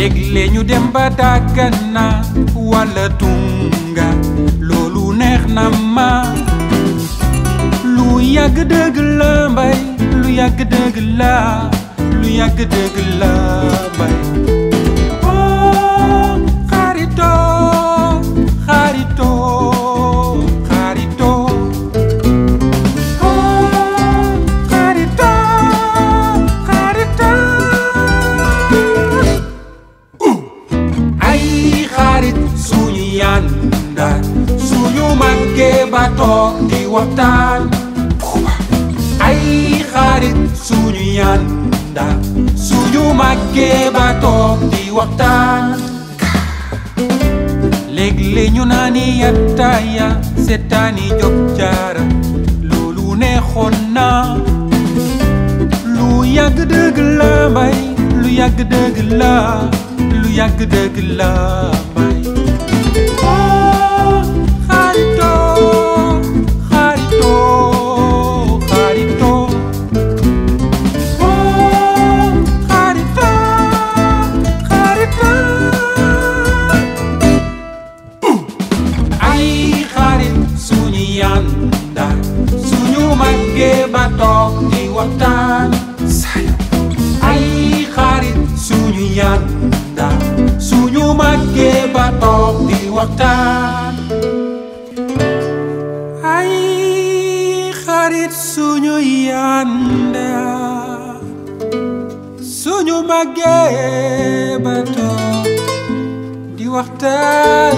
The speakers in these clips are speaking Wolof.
léeg-léeg ñu dem ba Dagana wala Tunga loolu neex na ma lu yàgg dëgg la mbay lu yàgg dëgg la lu yàgg dëgg la mbay oh xarito xarito xarito oh xarito xarito ay xarit suñu yànda suñu màggee ba toog di waxtaan ay xarit suñu yànda suñu màggee ba toog di waxtaan léeg-léeg ñu naani yattaaya seetaani job jaara loolu neexoon na lu yàgg dëgg la mbay lu yàgg dëgg la lu yàgg dëgg la mbay oh xarito xarito xarito oh xarito xarito ay xarit suñu yànda suñu màggee ba toog di waxtaan ay xarit suñu yànda suñu màggee ba toog di waxtaan ay xarit suñu yànda suñu màggee ba toog di waxtaan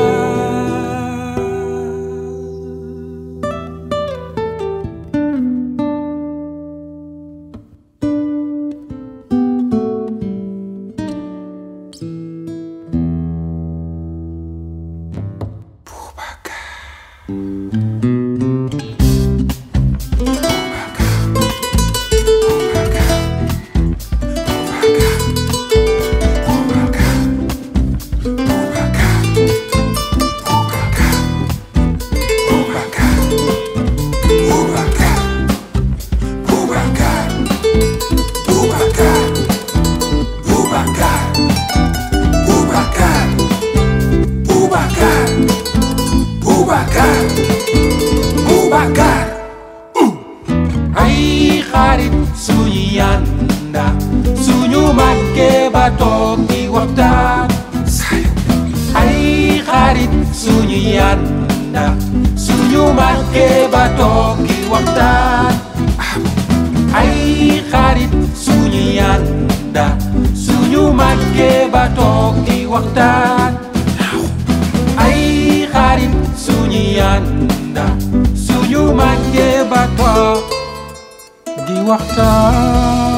ay xarit suñu yànda suñu màggee ba toog di waxtaan ay xarit suñu yànda suñu màggee ba toog di waxtaan ay xarit suñu yànda suñu màggee ba toog di waxtaan ay xarit suñu yànda suñu màggee ba toog di waxtaan